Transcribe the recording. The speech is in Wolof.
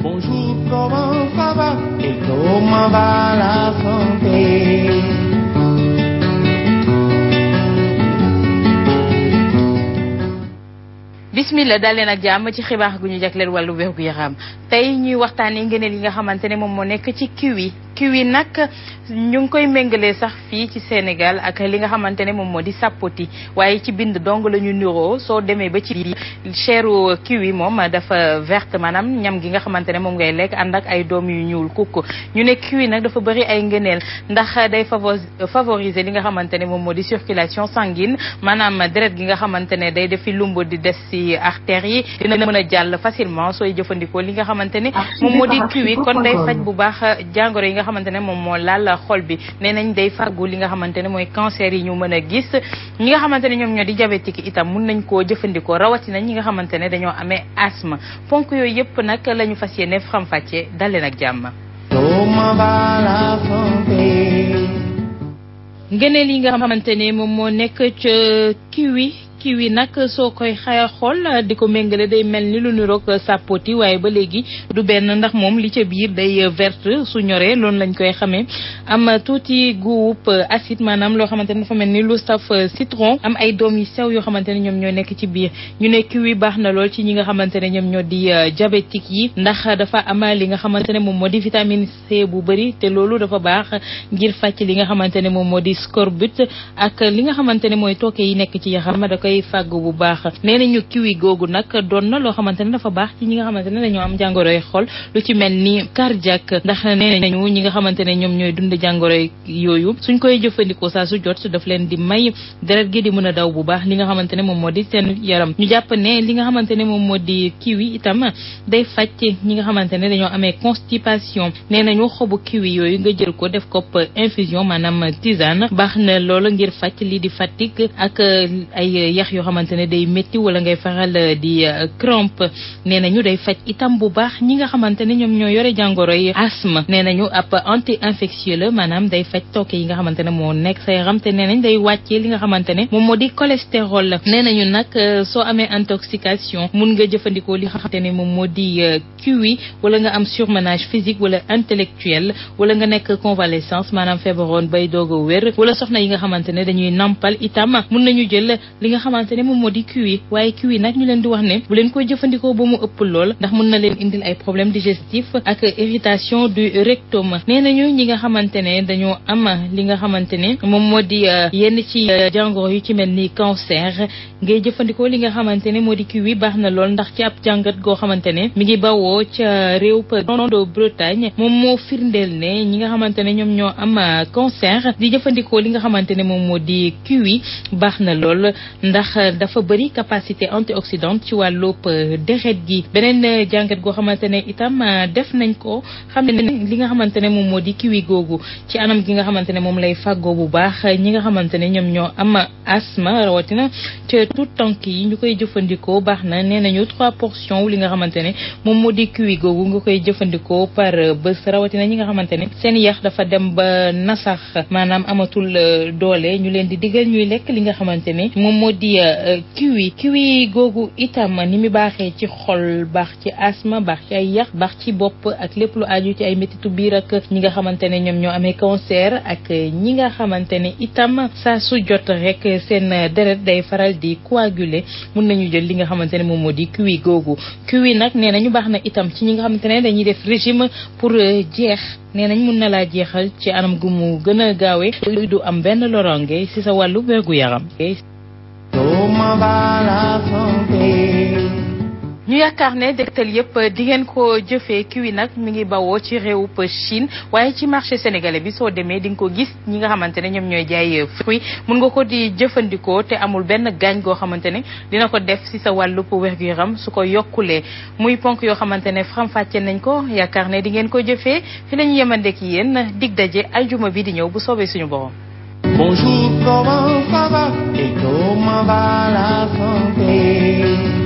Bonjour, comment ça va et comment va la santé bismillah daal leen ak jàmm ci xibaar gu ñu jagleel wàllu wér gu yaram tey ñuy waxtaanee ngëneel yi nga xamante ne moom moo nekk ci kiwi kiwi nag ñu ngi koy méngalee sax fii ci Sénégal ak li nga xamante ne moom moo di sapoti waaye ci bind dong la ñu niroo soo demee ba ci biir cheru kiwi moom dafa verte maanaam ñam gi nga xamante ne moom ngay lekk ànd ak ay doom yu ñuul kukk ñu ne kiwi nag dafa bëri ay ngëneel ndax day favoriser li nga xamante ne moom moo di circulation sanguine maanaam deret gi nga xamante ne day defi lumb di des ci artères yi dina mën a jàll facilement sooy jëfandikoo li nga xamante ne moom moo di kiwi kon day faj bu baax jàngoro yi nga xamante ne moom moo laal xol bi nee nañ day fàggu li nga xamante ne mooy cancer yi ñu mën a gis ñi nga xamante ne ñoom ñoo di diabétique itam mun nañ koo jëfandikoo rawatina ñi nga xamante ne dañoo amee asthme ponk yooyu yëpp nag la ñu fas yéene faram-fàccee dalee nag jàmm. ngëneel yi nga xamante ne moom moo nekk ca kiwi kiwi nag soo koy xaya xool di ko méngale day mel ni lu niroog sapoti waaye ba léegi du benn ndax moom li ca biir day verte su ñoree loolu lañ koy xamee am tuuti guub acide maanaam loo xamante ne dafa mel ni lu saf citron am ay doom yu sew yoo xamante ne ñoom ñoo nekk ci biir ñu ne kiwi baax na lool ci ñi nga xamante ne ñoom ñoo di diabétique yi ndax dafa am li nga xamante ne moom moo di vitamine C bu bëri te loolu dafa baax ngir fàcc li nga xamante ne moom moo di scorbut ak li nga xamante ne mooy tooke yi nekk ci yaxam da koy fàgg bu baax nee nañu kiwi googu nag doon na loo xamante ne dafa baax ci ñi nga xamante ne dañoo am jàngoroy xol lu ci mel ni cardiaque ndax nee nañu ñi nga xamante ne ñoom ñooy dund jàngoroy yooyu suñ koy jëfandikoo saa su jot daf leen di may deret gi di mën a daw bu baax li nga xamante ne moom moo di seen yaram ñu jàpp ne li nga xamante ne moom moo di kiwi itam day faj ñi nga xamante ne dañoo amee constipation nee nañu xobu kiwi yooyu nga jël ko def ko infusion maanaam tisane baax na loolu ngir faj lii di fatigue ak ay yax yoo xamante ne day métti wala ngay faral di crampe nee nañu day faj itam bu baax ñi nga xamante ne ñoom ñoo yore jàngoro yi asthme nee nañu ab anti infectieux la maanaam day faj tooke yi nga xamante ne moo nekk sa yaram te nee nañ day wàccee li nga xamante ne moom moo di cholestérol la nee nañu nag soo amee intoxication mun nga jëfandikoo li nga xamante ne moom moo di kiwi wala nga am surmenage physique wala intellectuel wala nga nekk convalescence maanaam feebaroon bay doog a wér wala soxna yi nga xamante ne dañuy nampal itam mun nañu jël li nga xamante ne moom moo di kiwi waaye kiwi nag ñu leen di wax ne bu leen koy jëfandikoo ba mu ëpp lool ndax mën na leen indil ay problème digestif ak irritation du rectum nee nañu ñi nga xamante ne dañoo am li nga xamante ne moom moo di yenn ci jàngoro yu ci mel ni cancer ngay jëfandikoo li nga xamante ne moo di kiwi baax na lool ndax ci ab jàngat goo xamante ne mi ngi bawoo ca réew de Bretagne moom moo firndeel ne ñi nga xamante ne ñoom ñoo am cancer di jëfandikoo li nga xamante ne moom moo di kiwi baax na lool ndax dafa bëri capacité antioxydante ci wàllub deret gi beneen jàngat goo xamante ne itam def nañ ko xam ne li nga xamante ne moom moo di kiwi googu ci anam gi nga xamante ne moom lay fàggoo bu baax ñi nga xamante ne ñoom ñoo am asthme rawatina ca tout tànk yi ñu koy jëfandikoo baax na nee nañu trois portions wu li nga xamante ne moom moo di kiwi googu nga koy jëfandikoo par bés rawatina ñi nga xamante ne seen yax dafa dem ba nasax maanaam amatul doole ñu leen di digal ñuy lekk li nga xamante ne moom moo di kiwi kiwi googu itam ni mu baaxee ci xol baax ci asthme baax ci ay yax baax ci bopp ak lépp lu aju ci ay métitu biir ak ñi nga xamante ne ñoom ñoo amee cancer ak ñi nga xamante ne itam saa su jot rek seen deret day faral di coaguler mun nañu jël li nga xamante ne moom moo di kiwi googu kiwi nag nee nañu baax na itam ci ñi nga xamante ne dañuy def régime pour jeex nee nañ mun na laa jeexal ci anam gu mu gën a gaawee du am benn loronge ci sa wàllu wérgu yaram ñu yaakaar ne dégtal yëpp di ngeen ko jëfee kiwi nag mi ngi bawoo ci réewub Chine waaye ci marché sénégalais bi soo demee di nga ko gis ñi nga xamante ne ñoom ñooy jaay fruit mun nga ko di jëfandikoo te amul benn gaañ goo xamante ne dina ko def ci sa wàllub wér-gu-yaram su ko yokkulee muy ponk yoo xamante ne faram-fàcce nañ ko yaakaar ne di ngeen ko jëfee fi la ñu yemandeek yéen dig daje aljuma bi di ñëw bu soobee suñu borom. Bonjour, comment ça va et comment va la santé